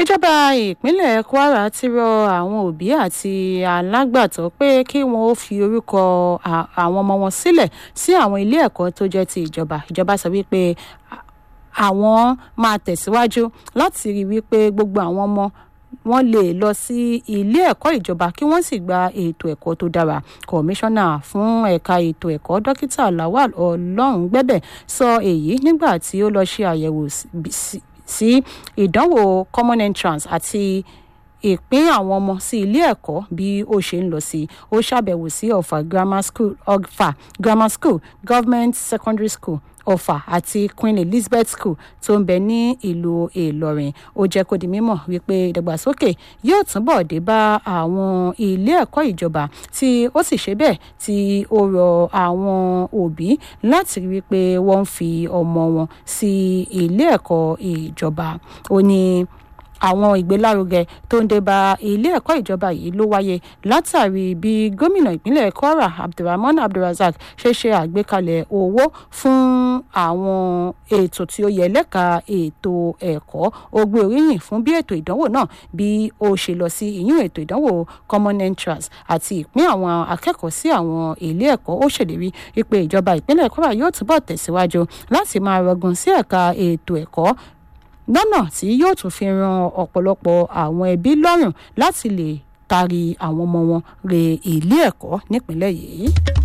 ìjọba ìpínlẹ̀ kwara ti rọ àwọn òbí àti alágbàtọ́ pé kí wọ́n ó fi orúkọ àwọn ọmọ wọn sílẹ̀ sí àwọn ilé ẹ̀kọ́ tó jẹ́ ti ìjọba ìjọba sọ wípé àwọn máa tẹ̀síwájú láti rí wípé gbogbo àwọn ọmọ wọ́n lè lọ sí ilé ẹ̀kọ́ ìjọba kí wọ́n sì gba ètò ẹ̀kọ́ tó dára kọmíṣánná fún ẹ̀ka ètò ẹ̀kọ́ dókítà lawal ọlọ́rungbẹ́bẹ̀ sọ èyí nígbà tí ó lọ ṣe àyẹ̀wò sí ìdánwò common entrance àti ìpín àwọn ọmọ sí ilé ẹ̀kọ́ bí ó ṣe ń lọ sí ó ṣàbẹ̀wò sí ọ̀fà grammar school ọ̀fà grammar school government secondary school ọ̀fà àti queen elizabeth school tó ń bẹ ní ìlú ìlọrin ó jẹ́ kó di mímọ̀ wípé ìdàgbàsókè yóò túbọ̀ dé bá àwọn ilé ẹ̀kọ́ ìjọba tí ó sì ṣe bẹ́ẹ̀ tí ó rọ àwọn òbí láti rí wípé wọ́n ń fi ọmọ wọn sí ilé ẹ̀kọ́ ìjọba ó ní àwọn ìgbélárugẹ tó ń dé bá ilé ẹ̀kọ́ ìjọba yìí ló wáyé látàrí bí gómìnà ìpínlẹ̀ kwara abdulrahman abdulrasaq ṣe ṣe àgbékalẹ̀ owó fún àwọn ètò tí ó yẹ lẹ́ka ètò ẹ̀kọ́ ó gbé oríyìn fún bí ètò ìdánwò náà bí ó ṣe lọ sí ìyún ètò ìdánwò common entrance àti ìpín àwọn akẹ́kọ̀ọ́ sí àwọn ilé ẹ̀kọ́ ó ṣèlérí wípé ìjọba ìpínlẹ̀ kwara yóò túbọ̀ tẹ̀síwájú láti máa rọgùn sí ẹ̀ka ètò ẹ̀kọ́ lọ́nà tí yóò tún fi ran ọ̀pọ̀lọpọ̀ àwọn ẹbí lọ́rùn láti lè taari àwọn ọmọ wọn re ilé ẹ̀kọ́ nípínlẹ̀ yìí.